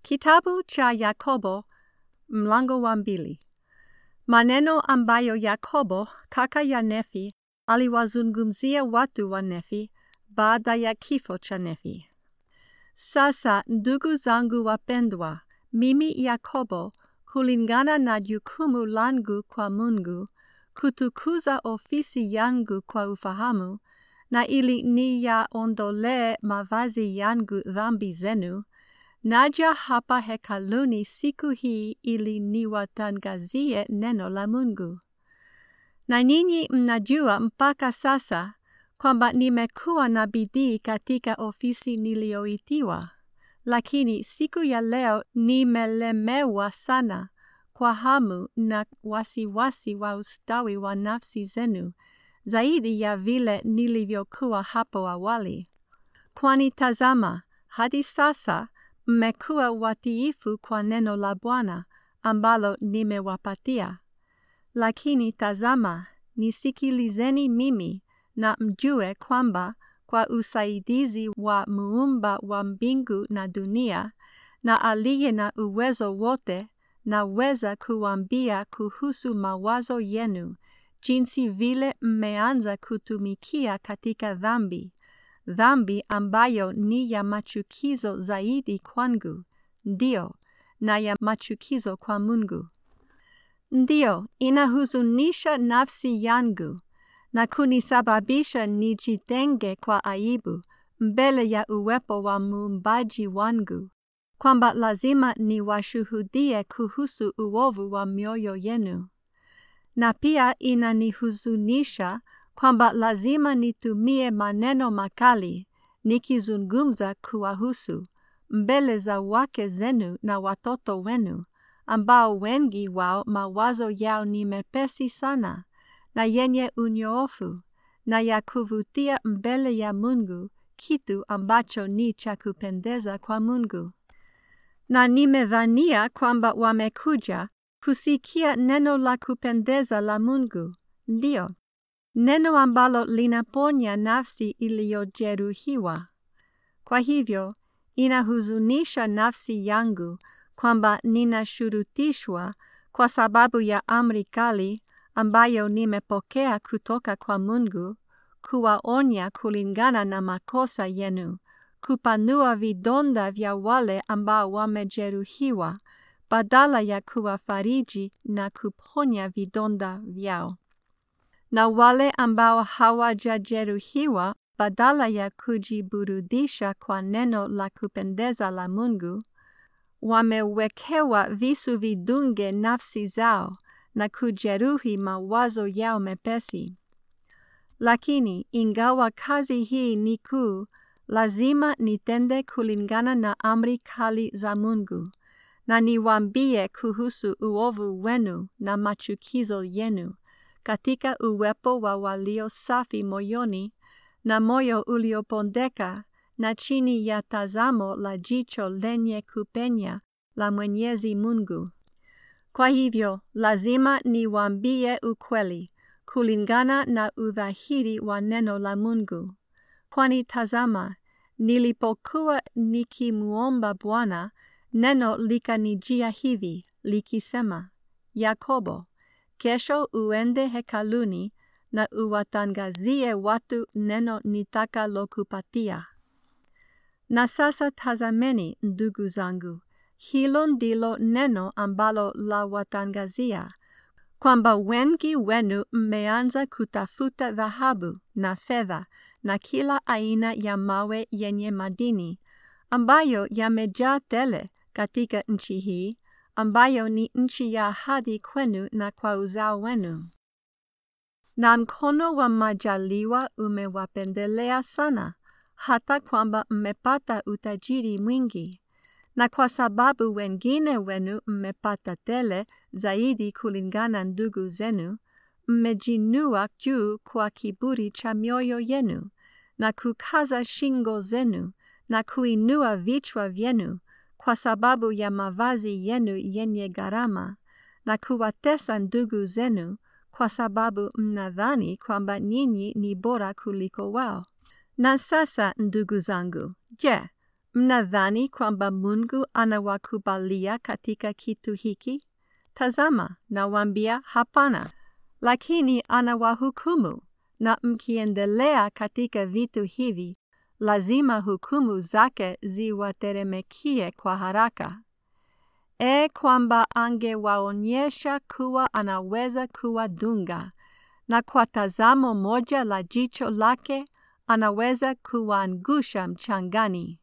Kitabu cha Yakobo mlango wa mbili. Maneno ambayo Yakobo kaka ya Nefi aliwazungumzia watu wa Nefi baada ya kifo cha Nefi. Sasa ndugu zangu wapendwa, mimi Yakobo kulingana na jukumu langu kwa Mungu kutukuza ofisi yangu kwa ufahamu na ili niyaondolee mavazi yangu dhambi zenu, naja hapa hekaluni siku hii ili niwatangazie neno la Mungu. Na ninyi mnajua mpaka sasa kwamba nimekuwa na bidii katika ofisi niliyoitiwa, lakini siku ya leo nimelemewa sana kwa hamu na wasiwasi wa ustawi wa nafsi zenu zaidi ya vile nilivyokuwa hapo awali. Kwani tazama, hadi sasa mmekuwa watiifu kwa neno la Bwana ambalo nimewapatia. Lakini tazama, nisikilizeni mimi na mjue kwamba kwa usaidizi wa muumba wa mbingu na dunia na aliye na uwezo wote naweza kuambia kuhusu mawazo yenu jinsi vile mmeanza kutumikia katika dhambi, dhambi ambayo ni ya machukizo zaidi kwangu, ndio, na ya machukizo kwa Mungu. Ndio, inahuzunisha nafsi yangu na kunisababisha nijitenge kwa aibu mbele ya uwepo wa muumbaji wangu, kwamba lazima niwashuhudie kuhusu uovu wa mioyo yenu na pia inanihuzunisha kwamba lazima nitumie maneno makali nikizungumza kuwahusu mbele za wake zenu na watoto wenu, ambao wengi wao mawazo yao ni mepesi sana na yenye unyoofu na ya kuvutia mbele ya Mungu, kitu ambacho ni cha kupendeza kwa Mungu. Na nimedhania kwamba wamekuja kusikia neno la kupendeza la Mungu, ndio neno ambalo linaponya nafsi iliyojeruhiwa. Kwa hivyo inahuzunisha nafsi yangu kwamba ninashurutishwa kwa sababu ya amri kali ambayo nimepokea kutoka kwa Mungu, kuwaonya kulingana na makosa yenu, kupanua vidonda vya wale ambao wamejeruhiwa badala ya kuwafariji na kuponya vidonda vyao, na wale ambao hawajajeruhiwa badala ya kujiburudisha kwa neno la kupendeza la Mungu, wamewekewa visu vidunge nafsi zao na kujeruhi mawazo yao mepesi. Lakini ingawa kazi hii ni kuu, lazima nitende kulingana na amri kali za Mungu na niwaambie kuhusu uovu wenu na machukizo yenu katika uwepo wa walio safi moyoni na moyo uliopondeka na chini ya tazamo la jicho lenye kupenya la Mwenyezi Mungu. Kwa hivyo lazima niwaambie ukweli kulingana na udhahiri wa neno la Mungu, kwani tazama, nilipokuwa nikimuomba Bwana neno likanijia hivi likisema, Yakobo, kesho uende hekaluni na uwatangazie watu neno nitakalokupatia. Na sasa tazameni, ndugu zangu, hilo ndilo neno ambalo la watangazia, kwamba wengi wenu mmeanza kutafuta dhahabu na fedha na kila aina ya mawe yenye madini ambayo yamejaa tele katika nchi hii ambayo ni nchi ya ahadi kwenu na kwa uzao wenu. Na mkono wa majaliwa umewapendelea sana, hata kwamba mmepata utajiri mwingi, na kwa sababu wengine wenu mmepata tele zaidi kulingana ndugu zenu, mmejinua juu kwa kiburi cha mioyo yenu, na kukaza shingo zenu, na kuinua vichwa vyenu kwa sababu ya mavazi yenu yenye gharama, na kuwatesa ndugu zenu kwa sababu mnadhani kwamba nyinyi ni bora kuliko wao. Na sasa, ndugu zangu, je, Mnadhani kwamba Mungu anawakubalia katika kitu hiki? Tazama, nawaambia hapana. Lakini anawahukumu, na mkiendelea katika vitu hivi, lazima hukumu zake ziwateremekie kwa haraka. E kwamba angewaonyesha kuwa anaweza kuwadunga, na kwa tazamo moja la jicho lake anaweza kuwaangusha mchangani.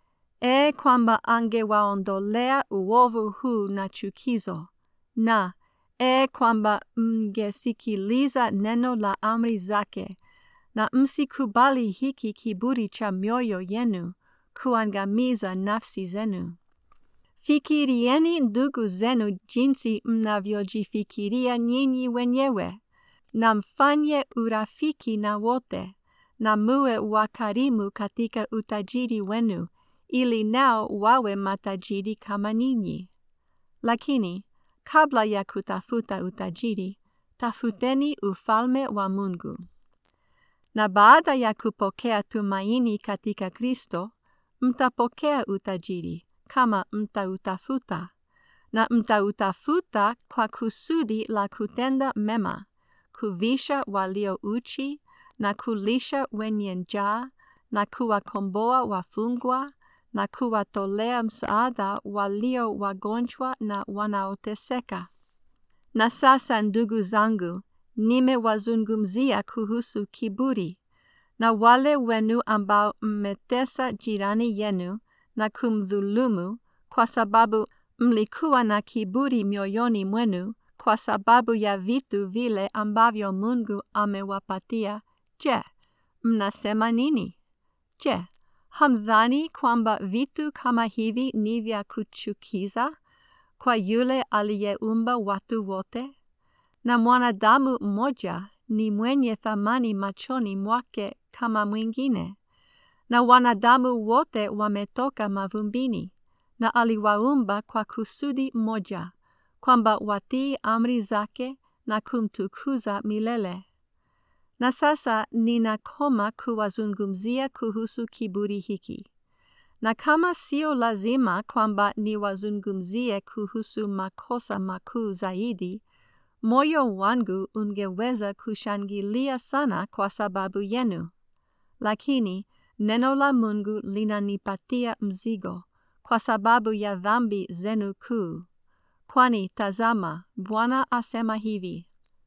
E kwamba angewaondolea uovu huu na chukizo, na e kwamba mngesikiliza neno la amri zake, na msikubali hiki kiburi cha mioyo yenu kuangamiza nafsi zenu. Fikirieni ndugu zenu jinsi mnavyojifikiria nyinyi wenyewe, na mfanye urafiki na wote, na muwe wakarimu katika utajiri wenu, ili nao wawe matajiri kama ninyi. Lakini kabla ya kutafuta utajiri, tafuteni ufalme wa Mungu. Na baada ya kupokea tumaini katika Kristo, mtapokea utajiri kama mtautafuta, na mtautafuta kwa kusudi la kutenda mema, kuvisha walio uchi, na kulisha wenye njaa, na kuwakomboa wafungwa, na kuwatolea msaada walio wagonjwa na wanaoteseka. Na sasa, ndugu zangu, nimewazungumzia kuhusu kiburi, na wale wenu ambao mmetesa jirani yenu na kumdhulumu kwa sababu mlikuwa na kiburi mioyoni mwenu kwa sababu ya vitu vile ambavyo Mungu amewapatia. Je, mnasema nini? Je, hamdhani kwamba vitu kama hivi ni vya kuchukiza kwa yule aliyeumba watu wote? Na mwanadamu mmoja ni mwenye thamani machoni mwake kama mwingine na wanadamu wote wametoka mavumbini, na aliwaumba kwa kusudi moja, kwamba watii amri zake na kumtukuza milele. Na sasa ninakoma kuwazungumzia kuhusu kiburi hiki, na kama sio lazima kwamba niwazungumzie kuhusu makosa makuu zaidi, moyo wangu ungeweza kushangilia sana kwa sababu yenu, lakini neno la Mungu linanipatia mzigo kwa sababu ya dhambi zenu kuu. Kwani tazama, Bwana asema hivi: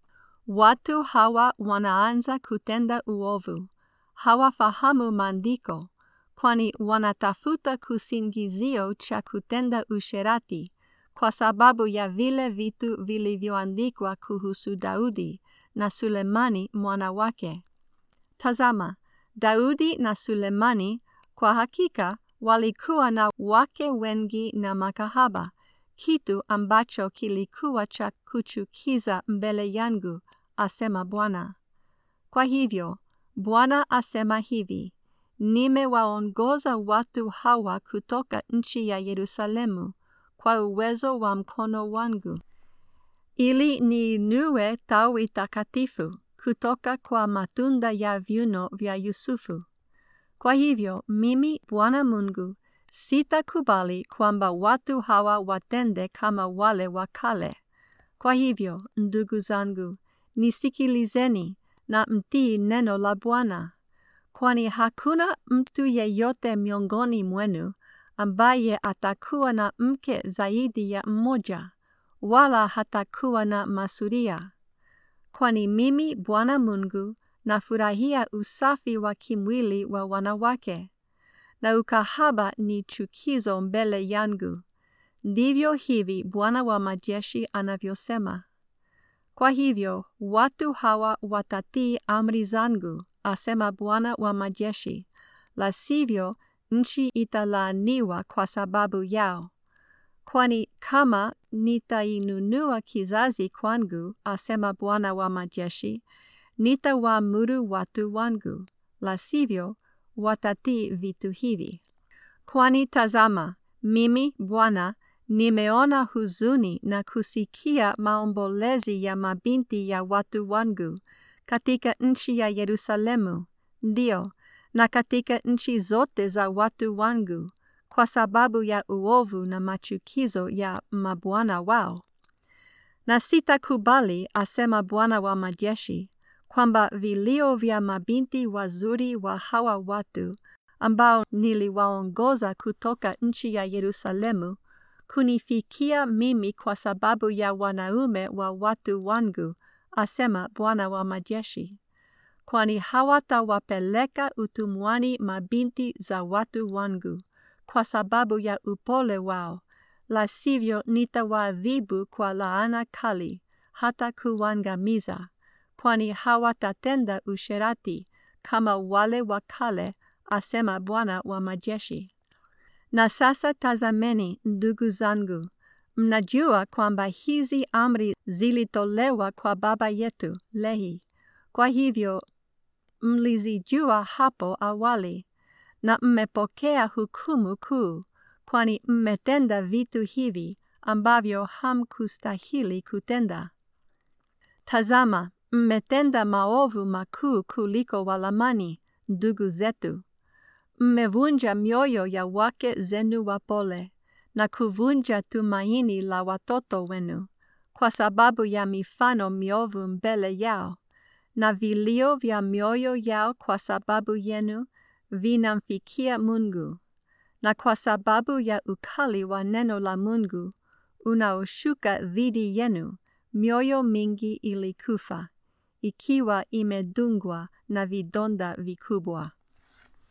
watu hawa wanaanza kutenda uovu, hawafahamu maandiko, kwani wanatafuta kisingizio cha kutenda usherati kwa sababu ya vile vitu vilivyoandikwa kuhusu Daudi na Sulemani mwana wake. Tazama, Daudi na Sulemani kwa hakika walikuwa na wake wengi na makahaba, kitu ambacho kilikuwa cha kuchukiza mbele yangu, asema Bwana. Kwa hivyo Bwana asema hivi: nimewaongoza watu hawa kutoka nchi ya Yerusalemu kwa uwezo wa mkono wangu, ili niinue tawi takatifu kutoka kwa matunda ya viuno vya Yusufu. Kwa hivyo mimi Bwana Mungu sitakubali kwamba watu hawa watende kama wale wa kale. Kwa hivyo, ndugu zangu, nisikilizeni na mtii neno la Bwana, kwani hakuna mtu yeyote miongoni mwenu ambaye atakuwa na mke zaidi ya mmoja, wala hatakuwa na masuria. Kwani mimi Bwana Mungu nafurahia usafi wa kimwili wa wanawake, na ukahaba ni chukizo mbele yangu. Ndivyo hivi Bwana wa majeshi anavyosema. Kwa hivyo watu hawa watatii amri zangu, asema Bwana wa majeshi, la sivyo nchi italaaniwa kwa sababu yao. Kwani kama nitainunua kizazi kwangu, asema Bwana wa majeshi, nitawaamuru watu wangu, la sivyo watatii vitu hivi. Kwani tazama, mimi Bwana nimeona huzuni na kusikia maombolezi ya mabinti ya watu wangu katika nchi ya Yerusalemu, ndio, na katika nchi zote za watu wangu, kwa sababu ya uovu na machukizo ya mabwana wao. Na sitakubali, asema Bwana wa majeshi, kwamba vilio vya mabinti wazuri wa hawa watu ambao niliwaongoza kutoka nchi ya Yerusalemu kunifikia mimi kwa sababu ya wanaume wa watu wangu, asema Bwana wa majeshi, kwani hawatawapeleka utumwani mabinti za watu wangu kwa sababu ya upole wao, la sivyo nitawaadhibu kwa laana kali hata kuangamiza, kwani hawatatenda usherati kama wale wa kale, asema Bwana wa majeshi. Na sasa tazameni, ndugu zangu, mnajua kwamba hizi amri zilitolewa kwa baba yetu Lehi. Kwa hivyo mlizijua hapo awali, na mmepokea hukumu kuu, kwani mmetenda vitu hivi ambavyo hamkustahili kutenda. Tazama, mmetenda maovu makuu kuliko Walamani, ndugu zetu. Mmevunja mioyo ya wake zenu wapole na kuvunja tumaini la watoto wenu kwa sababu ya mifano miovu mbele yao, na vilio vya mioyo yao kwa sababu yenu vinamfikia Mungu, na kwa sababu ya ukali wa neno la Mungu unaoshuka dhidi yenu, mioyo mingi ilikufa, ikiwa imedungwa na vidonda vikubwa.